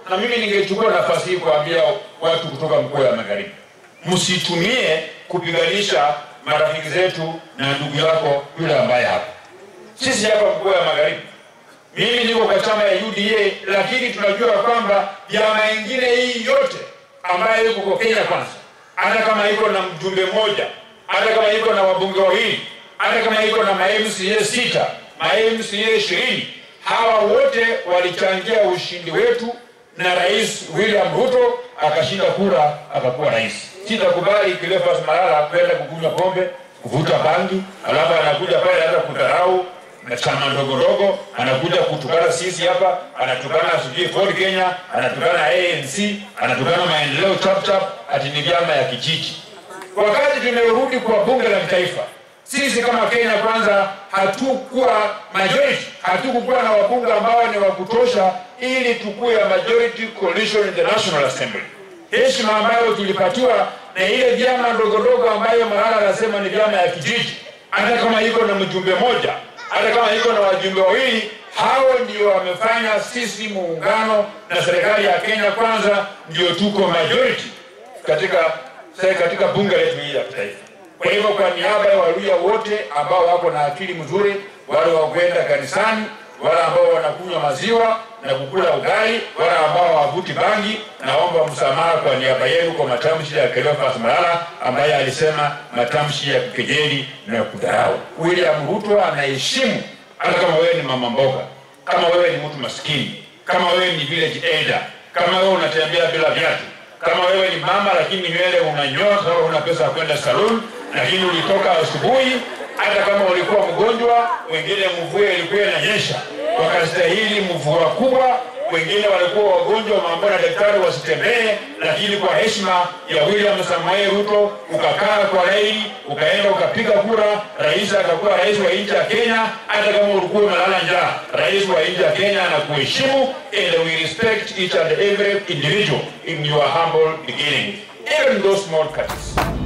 na mimi ningechukua nafasi hii kuambia watu kutoka mkoa wa Magharibi, msitumie kupiganisha marafiki zetu na ndugu yako yule ambaye hapa. Sisi hapa mkoa wa Magharibi, mimi niko kwa chama ya UDA, lakini tunajua kwamba vyama ingine hii yote ambayo iko kwa Kenya Kwanza, hata kama iko na mjumbe mmoja, hata kama iko na wabunge wawili, hata kama iko na ma-MCA sita, ma-MCA ishirini, hawa wote walichangia ushindi wetu na Rais William Ruto akashinda kura akakuwa rais. Sitakubali Cleophas Malala kwenda kukunywa pombe, kuvuta bangi, alafu anakuja pale hata kudharau na chama ndogo ndogo, anakuja kutukana sisi hapa, anatukana sijui Ford Kenya, anatukana ANC, anatukana maendeleo chap chap, ati ni vyama ya kijiji. Wakati tumerudi kwa bunge la kitaifa, sisi kama Kenya Kwanza hatukuwa majority, hatukukuwa na wabunge ambao ni wa kutosha ili tukuwe a majority coalition in the National Assembly. Heshima ambayo tulipatiwa na ile vyama ndogo ndogo ambayo Malala anasema ni vyama ya kijiji, hata kama iko na mjumbe moja, hata kama iko na wajumbe wawili, hao ndio wamefanya sisi muungano na serikali ya Kenya Kwanza ndio tuko majority katika katika bunge letu hili la kitaifa. Kwa hivyo kwa niaba ya Waluya wote ambao wako na akili mzuri, wale wa kwenda kanisani, wale ambao wanakunywa maziwa na kukula ugali, wale ambao hawavuti bangi, naomba msamaha kwa niaba yenu kwa matamshi ya Cleophas Malala ambaye alisema matamshi ya kukejeli na ya kudharau. William Ruto anaheshimu hata kama wewe ni mama mboga, kama wewe ni mtu maskini, kama wewe ni village elder, kama wewe unatembea bila viatu kama wewe ni mama lakini nywele unanyoa sababu una pesa ya kwenda salon, lakini ulitoka asubuhi, hata kama ulikuwa mgonjwa, wengine mvua ilikuwa inanyesha, wakastahili mvua kubwa, wengine walikuwa wagonjwa, wameambiwa na daktari wasitembee, lakini kwa heshima ya William Samoei Ruto ukakaa kwa laini, ukaenda ukapiga kura, rais akakuwa rais wa nchi ya Kenya. Hata kama ulikuwa umelala njaa, rais wa nchi ya Kenya anakuheshimu, and we respect each and every individual in your humble beginning, even those small cuts.